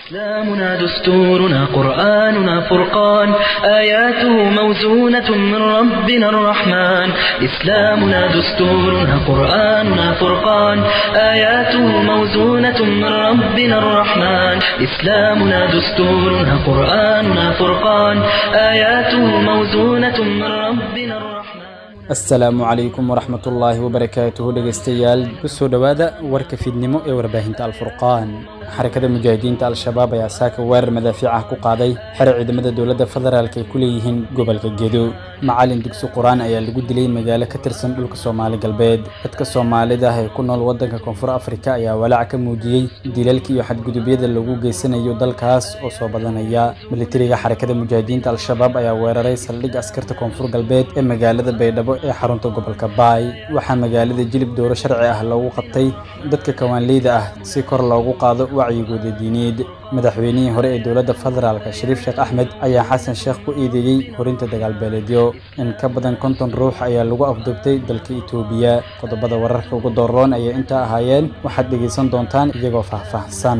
إسلامنا دستورنا قرآننا فرقان آياته موزونة من ربنا الرحمن إسلامنا دستورنا قرآننا فرقان آياته موزونة من ربنا الرحمن إسلامنا دستورنا قرآننا فرقان آياته موزونة من ربنا الرحمن asalaamu calaykum waraxmat ullaahi wabarakaatuhu dhegeystayaal kusoo dhowaada warka fiidnimo ee warbaahinta alfurqaan xarakada mujaahidiinta al-shabaab ayaa saaka weerar madaafiic ah ku qaaday xero ciidamada dowladda federaalk ay ku leeyihiin gobolka gedo macalin dugsi qur-aan ayaa lagu dilay magaalo ka tirsan dhulka soomaali galbeed dadka soomaalida ah ee ku nool waddanka koonfur afrika ayaa walaac ka muujiyey dilalka iyo xadgudubyada lagu geysanayo dalkaas oo soo badanaya militariga xarakada mujaahidiinta al-shabaab ayaa weeraray saldhig askarta koonfur galbeed ee magaalada baydhabo ee xarunta gobolka baay waxaa magaalada jilib dowro sharci ah loogu qabtay dadka kawaanleyda ah si kor loogu qaado wacyigooda diineed madaxweynihii hore ee dowladda federaalk shariif sheekh axmed ayaa xasan sheekh ku eedeeyey horinta dagaalbeeleedyo in ka badan konton ruux ayaa lagu afduubtay dalka itoobiya qodobada wararka ugu dooroon ayay intaa ahaayeen waxaad dhegaysan doontaan iyagoo faahfaahsan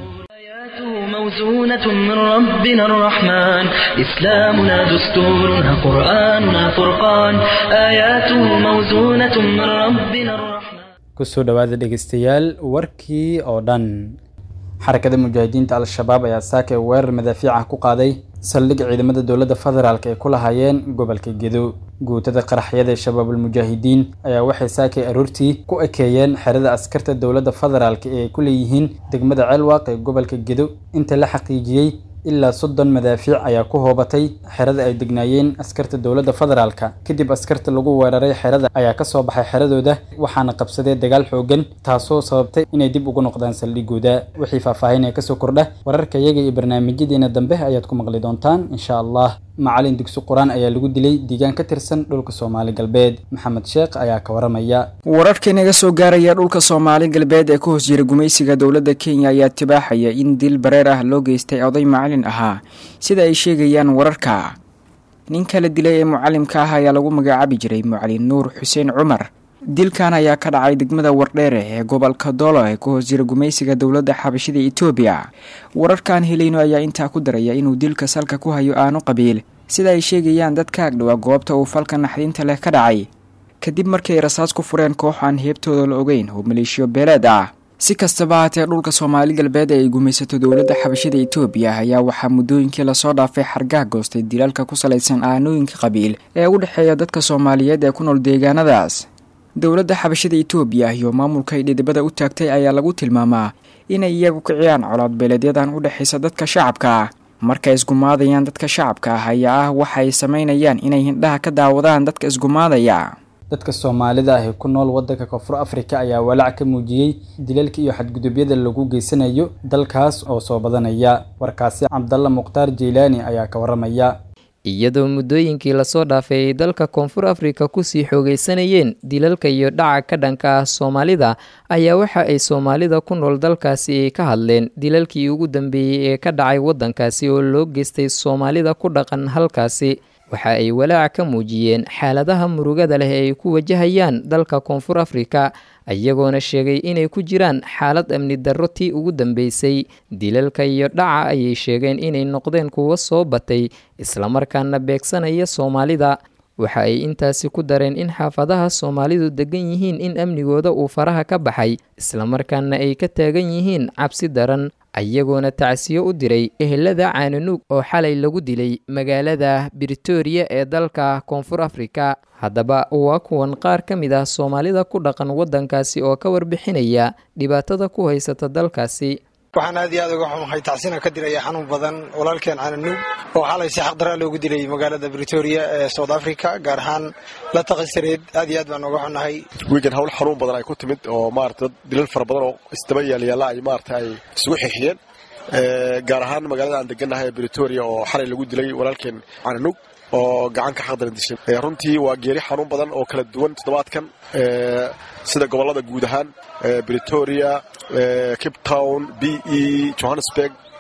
موزونة من ربنا الرحمن إسلامنا دستورنا قرآننا فرقان آياته موزونة من ربنا الرحمن kusoo dhowaada dhegeystayaal warkii oo dhan xarakada mujaahidiinta al-shabaab ayaa saaka weerar madaafiic ah ku qaaday saldhig ciidamada dowladda federaalk ay ku lahaayeen gobolka gedo guutada qaraxyada ee shabaabul mujaahidiin ayaa waxay saakay aroortii ku ekeeyeen xerada askarta dowladda federaalk ee ay ku leeyihiin degmada ceelwaaq ee gobolka gedo inta la xaqiijiyey ilaa soddon madaafiic ayaa ku hoobatay xerada ay degnaayeen askarta dowladda federaalka kadib askarta lagu weeraray xerada ayaa kasoo baxay xeradooda waxaana qabsaday dagaal xoogan taasoo sababtay inay dib ugu noqdaan saldhigooda wixii faahfaahinaya kasoo kordha wararka iyaga iyo barnaamijyadeena dambe ayaad ku maqli doontaan insha allah macalin dugsi qur-aan ayaa lagu dilay deegaan ka tirsan dhulka soomaali galbeed maxamed sheekh ayaa ka waramaya wararka inaga soo gaaraya dhulka soomaali galbeed ee ku hoos jira gumaysiga dowladda kenya ayaa tibaaxaya in dil bareer ah loo geystay oday macalin ahaa sida ay sheegayaan wararka ninka la dilay ee mucalimka ah ayaa lagu magacaabi jiray mucalin nuur xuseen cumar dilkan ayaa ka dhacay degmada wardheere ee gobolka doolo ee ku hoos jira gumaysiga dowladda xabashida etoobiya wararkaan helayno ayaa intaa ku daraya inuu dilka salka ku hayo aanu qabiil sida ay sheegayaan dadka agdhowa goobta uu falka naxdinta leh ka dhacay kadib markay rasaas ku fureen koox aan heebtooda la ogeyn oo maleeshiyo beeleed ah si kastaba haatee dhulka soomaali galbeed ee ay gumaysato dowladda xabashida etoobiya ayaa waxaa muddooyinkii lasoo dhaafay xargaha goostay dilaalka ku salaysan aanooyinka qabiil ee u dhexeeya dadka soomaaliyeed ee ku nool deegaanadaas dowladda xabashada etoobiya iyo maamulka ay dhidibada u taagtay ayaa lagu tilmaamaa inay iyagu kiciyaan colaad beeleedyadan u dhexaysa dadka shacabka ah markay isgumaadayaan dadka shacabka ah ayaa ah waxa ay samaynayaan inay hindhaha ka daawadaan dadka isgumaadaya dadka soomaalida ah ee ku nool waddanka koonfur afrika ayaa walaac ka muujiyey dilalka iyo xadgudubyada lagu geysanayo dalkaas oo soo badanaya warkaasi cabdalla mukhtaar jeylaani ayaa ka waramaya iyadoo muddooyinkii lasoo dhaafay ay dalka koonfur afrika kusii xoogeysanayeen dilalka iyo dhaca ka dhanka ah soomaalida ayaa waxa ay soomaalida ku nool dalkaasi ka hadleen dilalkii ugu dambeeyey ee ka dhacay waddankaasi oo loo geystay soomaalida ku dhaqan halkaasi waxa ay walaac ka muujiyeen xaaladaha murugada leh ee ay ku wajahayaan dalka koonfur afrika iyagoona sheegay inay ku jiraan xaalad amni darro tii ugu dambeysay dilalka iyo dhaca ayay sheegeen inay noqdeen kuwo soo batay islamarkaana beegsanaya soomaalida waxa ay intaasi ku dareen in xaafadaha soomaalidu degan yihiin in amnigooda uu faraha ka baxay islamarkaana ay ka taagan yihiin cabsi daran ayagoona tacsiyo u diray ehelada caananuug oo xalay lagu dilay magaalada britoria ee dalka koonfur afrika haddaba waa kuwan qaar ka mid ah soomaalida ku dhaqan waddankaasi oo ka warbixinaya dhibaatada ku haysata dalkaasi waxaan aad iyo aad uga xumahay tacsina ka diraya xanuun badan walaalkeen cananuug oo xalay si xaqdaraa loogu dilay magaalada britoria ee south africa gaar ahaan la taqisareed aad iyo aad baan uga xunahay wiigan hawl xanuun badan ay ku timid oo maarata dad dilal fara badan oo isdaba yaalyaalla ay maarata ay isugu xixiyeen gaar ahaan magaalada aan degannahay ee britoria oo xalay lagu dilay walaalkeen cananuug oo gacan ka xaqdaran dishay runtii waa geeri xanuun badan oo kala duwan toddobaadkan sida gobollada guud ahaan britoria cape town b e johannesburg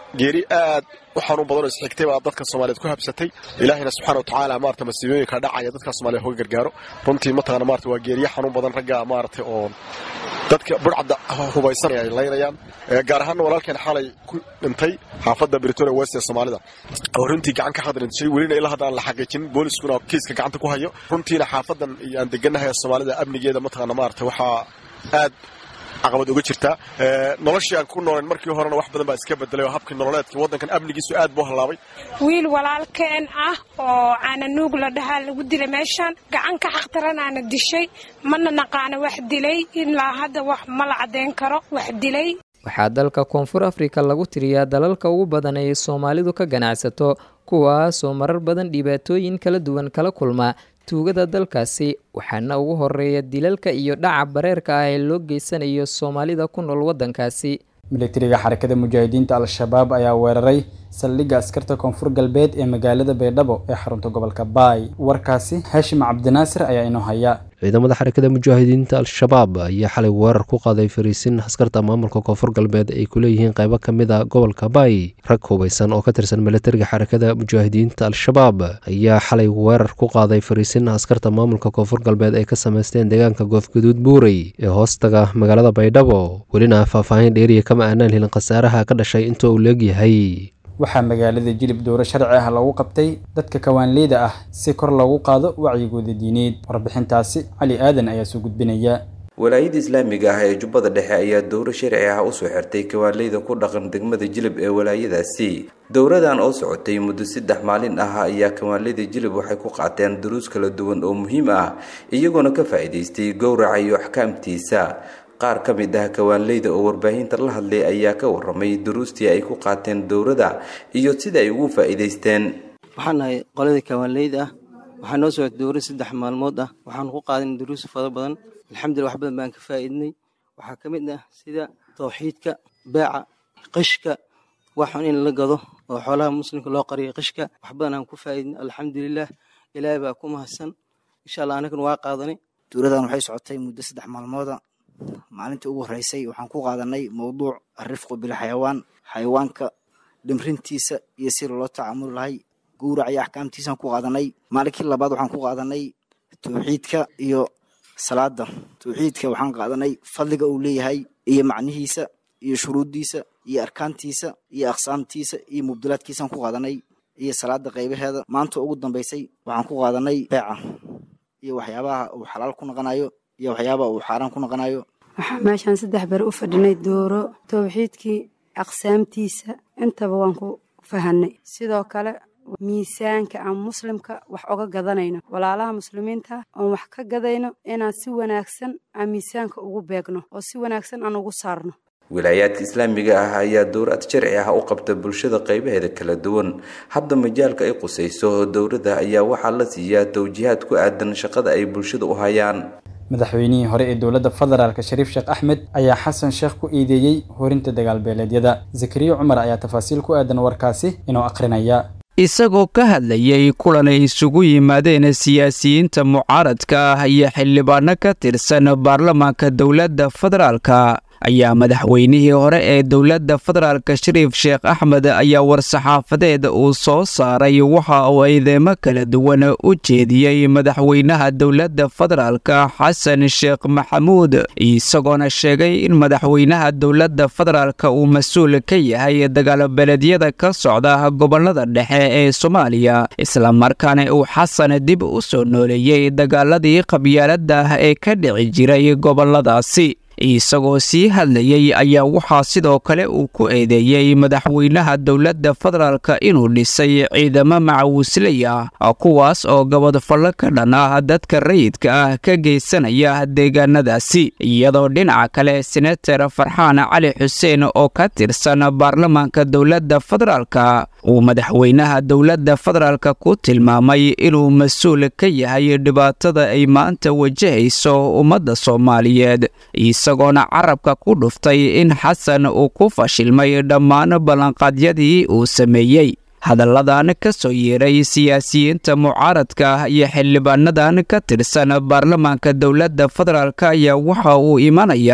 geeri aad u xanuun badan oo isxigtay baa dadka soomaaliyeed ku habsatay ilaahayna subxaana watacaala maarata masiibooyinka dhacaya dadka soomaaliyeed hoga gargaaro runtii mataqana maarata waa geeriye xanuun badan ragga maarata oo dadka burcadda hubaysan ay laynayaan gaar ahaanna walaalkeen xalay ku dhintay xaafadda britoria west ee soomaalida oo runtii gacan ka hadrinjay welina ilaa hadda aan la xaqiijinin booliskuna kiiska gacanta ku hayo runtiina xaafadan iyo aan degannahay ee soomaalida amnigeeda mataqana maarata waxaa aad caqabad uga jirtaa noloshii aan ku nooleen markii horena wax badan baa iska bedelay oo habkii nololeedkii waddankan amnigiisu aad buu hallaabay wiil walaalkeen ah oo caananuug la dhahaa lagu dilay meeshaan gacan ka xaqtaranaana dishay mana naqaana wax dilay ilaa hadda wax ma la caddayn karo wax dilay waxaa dalka koonfur afrika lagu tiriyaa dalalka ugu badan ay soomaalidu ka ganacsato kuwaasoo marar badan dhibaatooyin kala duwan kala kulma tuugada dalkaasi waxaana ugu horeeya dilalka iyo dhaca bareerka ah ee loo geysanayo soomaalida ku nool waddankaasi militariga xarakada mujaahidiinta al-shabaab ayaa weeraray saldhigga askarta koonfur galbeed ee magaalada baydhabo ee xarunta gobolka baay warkaasi haashim cabdinaasir ayaa inoo haya ciidamada xarakada mujaahidiinta al-shabaab ayaa xalay weerar ku qaaday fariisin askarta maamulka koonfur galbeed ay ku leeyihiin qaybo ka mid a gobolka baay rag hubaysan oo ka tirsan militariga xarakada mujaahidiinta al-shabaab ayaa xalay weerar ku qaaday fariisin askarta maamulka koonfur galbeed ay ka samaysteen deegaanka goofgaduud buurey ee hoostaga magaalada baydhabo welina faahfaahin dheeriya kama aanaan helin khasaaraha ka dhashay inta uu leegyahay waxaa magaalada jilib dowro sharci ah lagu qabtay dadka kawaanleyda ah si kor loogu qaado wacyigooda diineed warbixintaasi cali aadan ayaa soo gudbinaya walaayada islaamiga ah ee jubbada dhexe ayaa dowro sharci ah usoo xirtay kawaanleyda ku dhaqan degmada jilib ee walaayadaasi dowradan oo socotay muddo saddex maalin ah ayaa kawaanleyda jilib waxay ku qaateen duruus kala duwan oo muhiim ah iyagoona ka faa'iidaystay gowraca iyo axkaamtiisa qaar ka mid ah kawaanleyda oo warbaahinta la hadlay ayaa ka waramay duruustii ay ku qaateen dowrada iyo sida ay ugu faa'iidaysteen waxaan nahay qoladii kawaanleyda ah waxaa noo socotay dowra saddex maalmood ah waxaan ku qaadan duruus fara badan alxamdulillah wax badan baan ka faa'iidnay waxaa ka mid ah sida tawxiidka beeca qishka waxun in la gado oo xoolaha muslimka loo qariyo qishka wax badan aan ku faa'iidnay alxamdulilah ilaahay baa ku mahadsan insha allah anagana waa qaadanay dowradan waxay socotay muddo saddex maalmooda maalintii ugu horreysay waxaan ku qaadanay mowduuc alrifqu bilxayawaan xayawaanka dhimrintiisa iyo si loola tacaamuli lahay gowrac iyo axkaamtiisaan ku qaadanay maalinkii labaad waxaan ku qaadanay tawxiidka iyo salaada tawxiidka waxaan qaadanay fadliga uu leeyahay iyo macnihiisa iyo shuruuddiisa iyo arkaantiisa iyo aqsaamtiisa iyo mubdilaadkiisaan ku qaadanay iyo salaada qaybaheeda maanta ugu dambeysay waxaan ku qaadanay beeca iyo waxyaabaha uu xalaal ku noqonayo iyo waxyaabaha uu xaaraan ku noqonayo waxaa meeshaan saddex beri u fadhinay dooro tawxiidkii aqsaamtiisa intaba waan ku fahanay sidoo kale miisaanka aan muslimka wax oga gadanayno walaalaha muslimiinta oon wax ka gadayno inaan si wanaagsan aan miisaanka ugu beegno oo si wanaagsan aan ugu saarno wilaayaadka islaamiga ah ayaa dowrad sharci ah u qabta bulshada qaybaheeda kala duwan hadda majaalka ay qusayso dowladda ayaa waxaa la siiyaa tawjiihaad ku aadan shaqada ay bulshada u hayaan madaxweynihii hore ee dowladda federaalk shariif sheekh axmed ayaa xasan sheekh ku eedeeyey horinta dagaalbeeleedyada zakariya cumar ayaa tafaasiil ku aadan warkaasi inuu akhrinaya isagoo ka hadlayay kulan ay isugu yimaadeen siyaasiyiinta mucaaradka ah iyo xildhibaano ka tirsan baarlamaanka dowladda federaalka ayaa madaxweynihii hore ee dowladda federaalka shariif sheekh axmed ayaa war-saxaafadeed uu soo saaray waxa uu eedeemo kala duwan u jeediyey madaxweynaha dowladda federaalka xasan sheekh maxamuud isagoona sheegay in madaxweynaha dowladda federaalka uu mas-uul ka yahay dagaalbeeleedyada ka socda gobolada dhexe ee soomaaliya islamarkaana uu xasan dib u soo nooleeyey dagaaladii qabyaalada ah ee ka dhici jiray goboladaasi isagoo sii hadlayey ayaa waxaa sidoo kale uu ku eedeeyey madaxweynaha dowladda federaalka inuu dhisay ciidamo macawisley ah kuwaas oo gabadfallo ka dhan ah dadka rayidka ah ka geysanaya deegaanadaasi iyadoo dhinaca kale senator farxaan cali xuseen oo ka tirsan baarlamaanka dowladda federaalka uu madaxweynaha dowladda federaalka ku tilmaamay inuu mas-uul ka yahay dhibaatada ay maanta wajahayso ummadda soomaaliyeed isagoona carabka ku dhuftay in xasan uu ku fashilmay dhammaan ballanqaadyadii uu sameeyey hadalladan ka soo yeeray siyaasiyiinta mucaaradka ah iyo xildhibaanadan ka tirsan baarlamaanka dowladda federaalk ayaa waxa uu imanayaa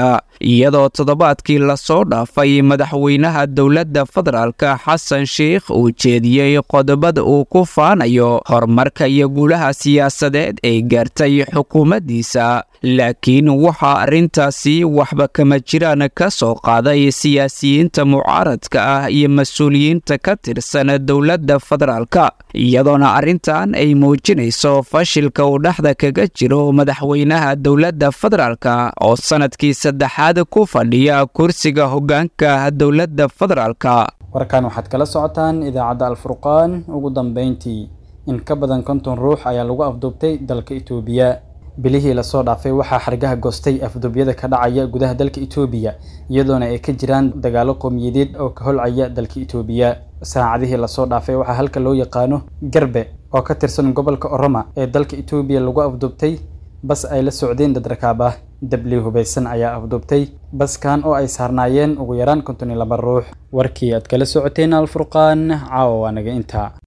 iyadoo toddobaadkii lasoo dhaafay madaxweynaha dowladda federaalka xasan sheikh uu jeediyey qodobada uu ku faanayo horumarka iyo guulaha siyaasadeed ay gaartay xukuumaddiisa laakiin waxaa arrintaasi waxba kama jiraan ka soo qaaday siyaasiyiinta mucaaradka ah iyo mas-uuliyiinta ka tirsan dowladda federaalka iyadoona arrintan ay muujinayso fashilka uu dhexda kaga jiro madaxweynaha dowladda federaalka oo sanadkii saddexaad ku fadhiya kursiga hoggaanka dowladda federaalka warkan waxaad kala socotaan idaacadda alfurqaan ugu dambeyntii in ka badan konton ruux ayaa lagu afduubtay dalka itoobiya bilihii lasoo dhaafay waxaa xargaha goostay afduubyada ka dhacaya gudaha dalka itoobiya iyadoona ay ka jiraan dagaalo qowmiyadeed oo ka holcaya dalka itoobiya saacadihii lasoo dhaafay waxaa halka loo yaqaano garbe oo ka tirsan gobolka oroma ee dalka itoobiya lagu afduubtay bas ay la socdeen dad rakaab ah dabli hubaysan ayaa afduubtay baskan oo ay saarnaayeen ugu yaraan konton iyo laba ruux warkii aad kala socoteen alfurqaan caawa waa naga intaa